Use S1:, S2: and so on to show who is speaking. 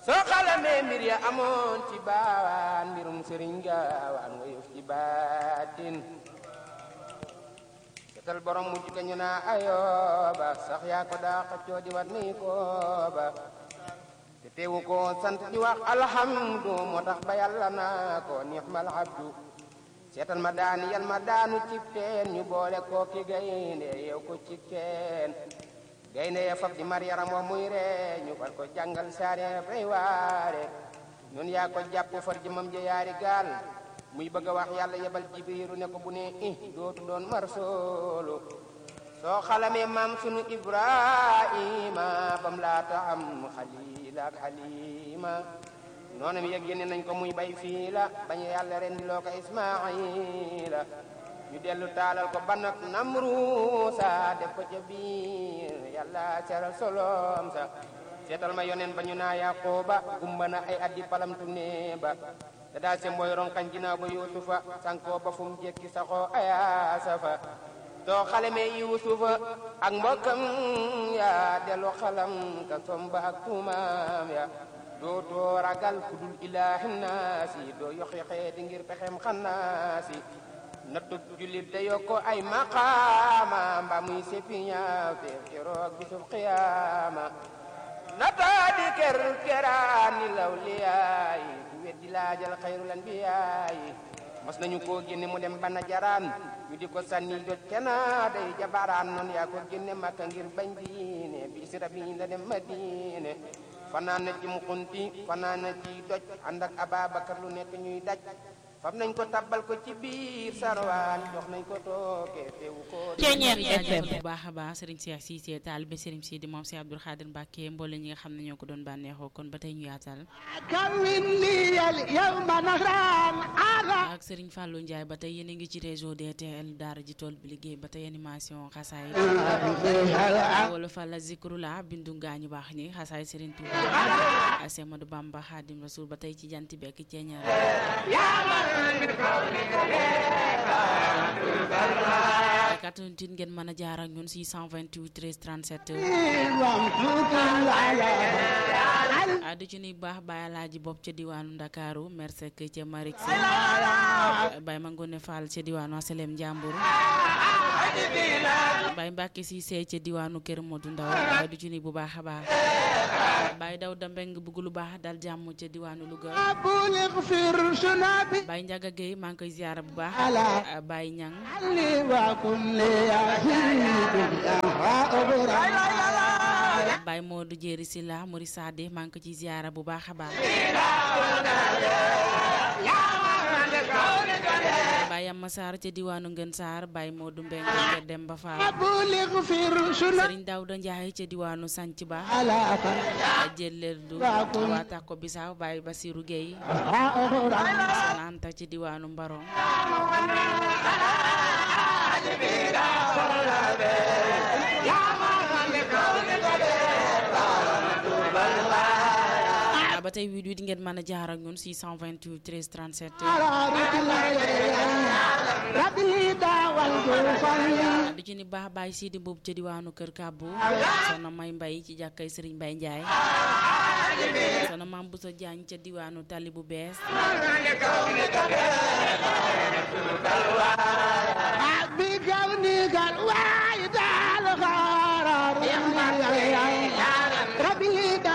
S1: soo xalamee mbir ya amoon ci baawaan mbirum sëriñ gaawaan nga yëf ci baatin setal borom mujj ka ñu naa ayooba sax yaa ko daa xëccoo di wat ni kooba te teewu ko sant di wax alhamdu moo tax ba yàlla naa ko nixmal abdu seetal ma daani yal ma daanu cib teen ñu boole koo ki gaynde yow ko ci teen gaynde ya fab di mar yaram wa muy ree ñu far ko jàngal saare fay waare ñun yaa ko jàpp far jëmam ja yaari gaal muy bëgg a wax yàlla yebal jibriiru ne ko bu ne i dootu doon mar soolu soo xalamee maam sunu ibrahima bam laata am xalila ak xalima noonu mi yëg yéene nañ ko muy bay fii la bañ yàlla ren di loo ko ismaila ñu dellu taalal ko ban ak namruusa def ko ca biir yàlla seral solom sa seetal ma yonen ba ñu naa yaqooba gumba na ay addi palamtu ne ba te daal se mooy ronkañ ginnaaw ba yuusufa sankoo ba fu mu jekki saxoo ayaasa fa soo xalamee yuusufa ak mbokkam ya dellu xalam ka somba ak tuumaam ya dootoo ragal ku dul ilaahi naasi doo yoxi xeeti ngir pexem xannaasi nattub jullit da yokko ay maqaama mba muy seppi ñaaw te keroog bisub xiyaama nataa di ker keraani law liyaayi ku weddi laajal xayrul anbiyaayi mos nañu koo génne mu dem bana jaraan ñu di ko sànni doj kena day jabaraan noonu yaa ko génne makka ngir bañ diine bi sira bi la dem madine fanaan na ci mukunti fanaan na ci doj ànd ak Ababakar lu nekk ñuy daj fam nañ ko tabbal ko ci biir sarwaan jox nañ ko tooke teewu ko
S2: Ceeñeer FM bu baax a baax Serigne Cheikh Cissé taalibe Serigne Sidi moom Cheikh Abdoul Khadir Mbacke mboole ñi nga xam ne ñoo ko doon bànneexoo kon ba tey ñu yaatal ak Serigne Fallou Ndiaye ba tey yéen a ngi ci réseau DTL daara ji tool bi liggéey ba tey animation xasaay wala fàlla zikru la bindu ngaañu baax ñi xasaay Serigne Touba Semadou Bamba Khadim Rasoul ba tey ci jant bekk ceeñeer quatre-vingt-huit ngeen mën a jaar ak ñun 628 13 37 di ci nuy baax Baye Alaaji bopp ca diwaanu Ndakaaru Mersek ca Marik Si Baye Mangone Fall ca diwaanu Asalem Njàmbur Baye Mbàkke si seey ca diwaanu Kër Modou Ndaw di ci nuy bu baax a baax Baye Daw Dambeng bëgg lu baax dal jàmm ca diwaanu Louga Baye Njaga Géey maa ngi koy ziyaara bu baax Baye Ñang Baye Modou Jéeri Silla Muri Sade maa ngi ko ci ziyaara bu baax a baax Baye Amma Sarr ca diwaanu Ngën Sarr Baye Modou Mbeng ca Demba Fall Sëriñ Daawda Njaay ca diwaanu Sanc Ba jëlleel du waa Takko Bisaaw Baye Basiru Géey Anta ca diwaanu Mbarong ba tey wii di ngeen mën a jaar ak ñun 628 13 37 di ci ni baax baay Sidi boobu ca diwaanu Kër Kàbbu soxna May Mbay ci jàkkay Sëriñ Mbay Njaay soxna Maam Busa Jaañ ca diwaanu Tali bu bees
S3: rabbi